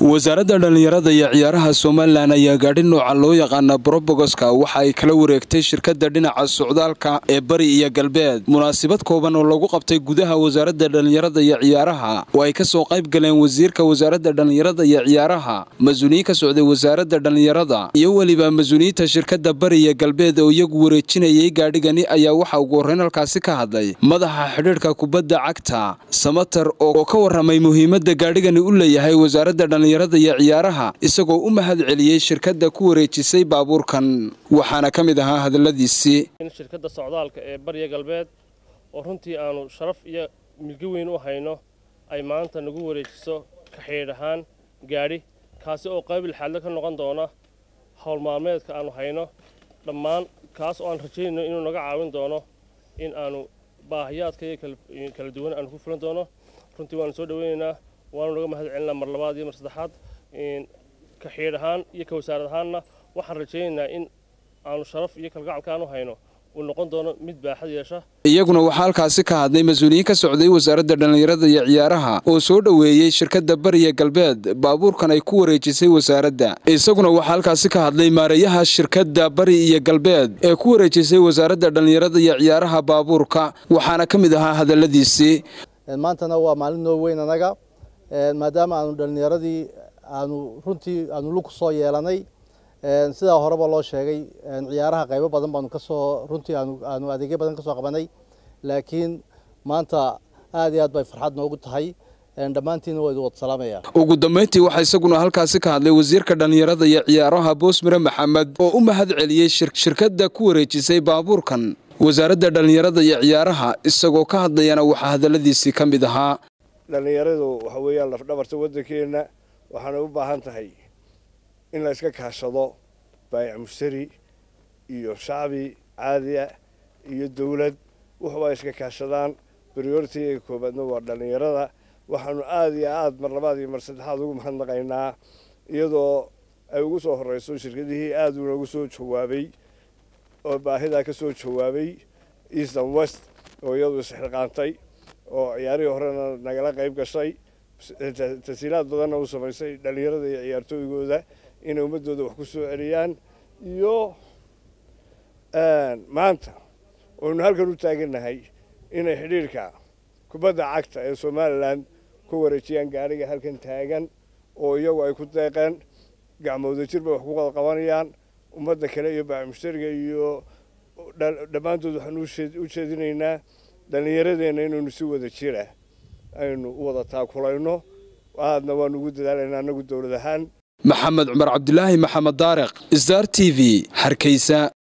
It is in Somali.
wasaaradda dhallinyarada iyo ciyaaraha somalilan ayaa gaadhi nooca loo yaqaana brobogoska waxa ay kala wareegtay shirkadda dhinaca socdaalka ee bari iyo galbeed munaasabad kooban oo lagu qabtay gudaha wasaaradda dhallinyarada iyo ciyaaraha oo ay kasoo qayb galeen wasiirka wasaaradda dhallinyarada iyo ciyaaraha mas-uuliyiin ka socday wasaaradda dhallinyarada iyo weliba mas-uuliyiinta shirkadda bari iyo galbeed oo iyagu wareejinayay gaadhigani ayaa waxa ugu horreyn halkaasi ka hadlay madaxa xidhiidhka kubadda cagta samater oo ka waramay muhiimadda gaadhigani u leeyahay wasaaradda dhallinyarada iyo ciyaaraha isagoo u mahad celiyey shirkadda ku wareejisay baabuurkan waxaana ka mid ahaa hadalladiisii shirkadda socdaalka ee bariya galbeed oo runtii aanu sharaf iyo milgi weyn u hayno ay maanta nagu wareejiso kaxeedh ahaan gaadhi kaasi oo qayb ilxaadle ka noqon doona howl maalmeedka aanu hayno dhammaan kaas oo aan rajaynayno inuu naga caawin doono in aanu baahiyaadka iyo kala duwan aanu ku fulan doono runtii waanu soo dhaweynaynaa waanu naga mahad celinaa mar labaad iyo mar saddexaad kaxiidh ahaan iyo ka wasaarad ahaanna waxaan rajaynaynaa in aanu sharaf iyo kalgacalka aanu hayno uu noqon doono mid baaxad yeesha iyaguna waxaa halkaasi ka hadlay mas-uuliyiin ka socday wasaaradda dhallinyarada iyo ciyaaraha oo soo dhoweeyey shirkadda bariya galbeed baabuurkan ay ku wareejisay wasaaradda isaguna waxaa halkaasi ka hadlay maareeyaha shirkadda bari iyo galbeed ee ku wareejisay wasaaradda dhallinyarada iyo ciyaaraha baabuurka waxaana ka mid ahaa hadalladiisii maantana waa maalin noo weyn anaga maadaama aanu dhallinyaradii aanu runtii aanu lug soo yeelanay sidaa horeba loo sheegay ciyaaraha qaybo badan baanu kasoo runtii aanu adeegyo badan kasoo qabanay laakiin maanta aad iyo aad bay farxad noogu tahay dhammaantiina waa idin wada salaamaya ugu dambayntii waxaa isaguna halkaasi ka hadlay wasiirka dhallinyarada iyo ciyaaraha boosmire maxamed oo u mahad celiyey shirkadda ku wareejisay baabuurkan wasaaradda dhallinyarada iyo ciyaaraha isagoo ka hadlayana waxaa hadalladiisii ka mid ahaa dhallinyaradu waxa weeyaan lafdhabarta waddankeenna waxaanay u baahan tahay in la iska kaashado baayac mushtari iyo shacbi caadiya iyo dawlad wuxuba iska kaashadaan brioritiga koobaadna waa dhallinyarada waxaanu aada iyo aada mar labaad iyo mar saddexaad ugu mahadnaqaynaa iyadoo ay ugu soo horreyso shirkadihii aada unagu soo jawaabay oo baahidaa ka soo jawaabay eastern west oo iyadu isxilqaantay oo ciyaarihii horena nagala qayb gashay tasiilaad badanna u samaysay dhallinyarada iyo ciyaartooygooda inay ummadooda wax ku soo celiyaan iyo maanta waynu halkan u taagannahay inay xidhiirka kubadda cagta ee somalilan ku wareejiyaan gaadhiga halkan taagan oo iyagu ay ku deeqeen gacmooda jir bay wax ku wada qabanayaan ummadda kale iyo baac mushtariga iyo dhammaantood waxaan u jeedinaynaa dhallinyaradeenna inaynu si wada jira aynu u wada taakulayno aadna waanu ugu dadaalaynaa annagu dowlad ahaan maxamed cumar cabdilaahi maxamed daariq star t v hargeysa